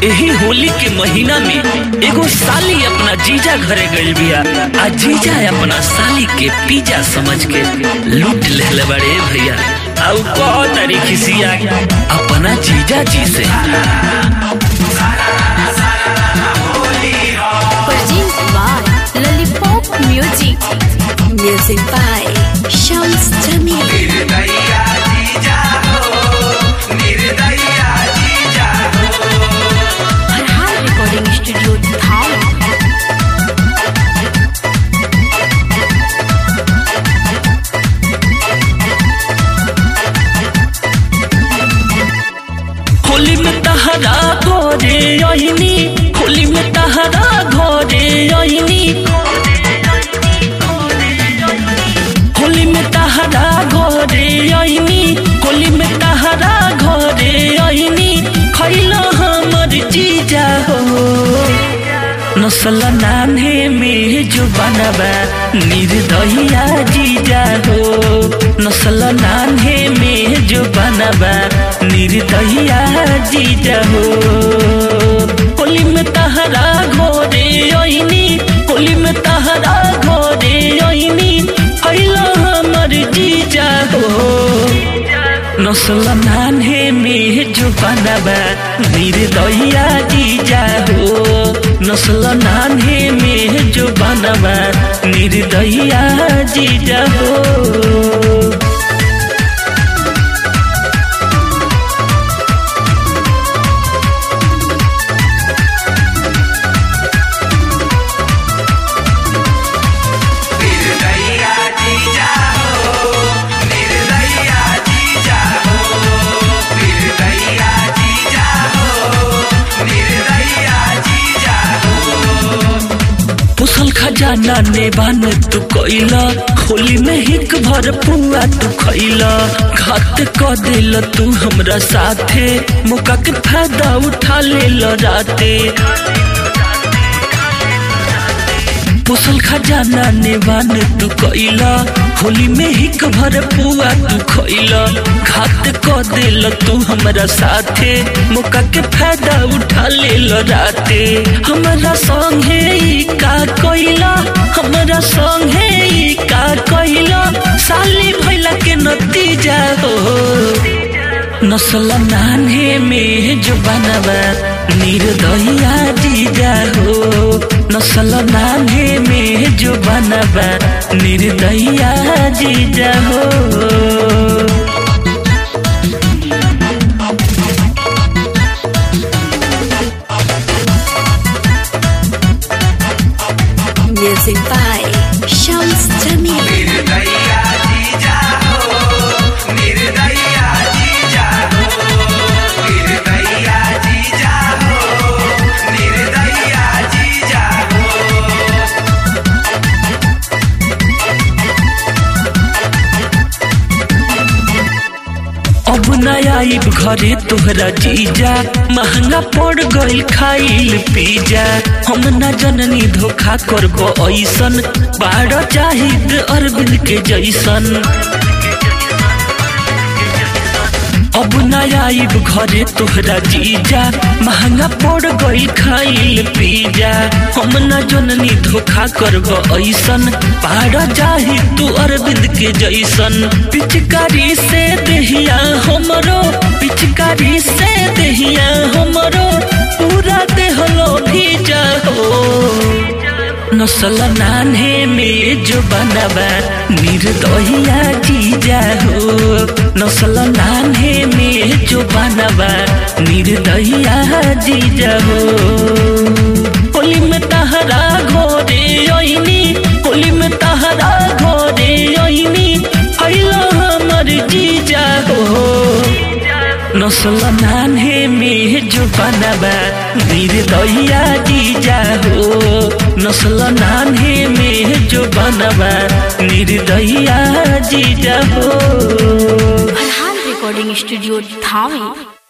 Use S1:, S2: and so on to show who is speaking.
S1: यही होली के महीना में एगो साली अपना जीजा घरे गइल बिया आ जीजा अपना साली के पीजा समझ के लूट लेले बड़े भैया आ उ कह तारी खिसिया अपना जीजा जी से
S2: Produced by Lollipop Music. Music by Shams Jamil. Farhan Recording Studio, Dhaka.
S1: Holi में तहरा घरे अहिनी होली में तहरा घरे अहिनी होली में तहरा घरे अहिनी होली में तहरा घरे अहिनी खैला हमर जीजा हो नसल नान्हे में जो बनबा निर्दहिया जीजा हो नसल नान्हे में जो बनबा निर्दहिया जीजा हो होली में तहरा घोरे ओइनी होली में तहरा घोरे ओइनी खैला हमर जीजा हो नसल नान्हे में जो बनबा निर्दया जीजा हो नसल नान्हे में जो बनबा निर्दया जीजा हो पुसल खजाना ने बान तू कैला होली में हिक भर पुआ तू खैला घात क दिल तू हमरा साथे मौका के फायदा उठा ले राते पुसल खजाना ने बान तू कैला होली में हिक भर पुआ तू खैला घात क दिल तू हमरा साथे मौका के फायदा उठा ले राते हमरा संगे ई का कैला हमरा संगे ई का कैला साली भैला के नतीजा हो नसल नान्हे में जो बनबा निर्दया जीजा हो नसल नान्हे में जो बनबा निर्दया जीजा हो
S2: Music by Shams Jamil.
S1: अब नया आइब घरे तोहरा जीजा महंगा पड़ गइल खाइल पिज्जा हम न जननी धोखा करब ऐसन बाड़ चाहिद अरविंद के जैसन अब नया आइब घरे तोहरा जीजा महंगा पड़ गइल खाइल पिज्जा हम न जननी धोखा करब ऐसन पार जाही तू अरविंद के जैसन पिचकारी से देहिया हमरो पिचकारी से देहिया हमरो पूरा देहलो भीजा हो नसल नान्हे में जो बनबा निर्दहिया जीजा हो नसल नान्हे में जो बनबा निर्दहिया जीजा हो होली में तहरा घोरे ओइनी होली में तहरा घोरे ओइनी अइलो हमर जीजा हो नसल नान्हे में जो बनबा निर्दया जीजा हो नसल नान्हे में जो बनबा निर्दया जीजा हो
S2: Farhan Recording Studio, Dhaka.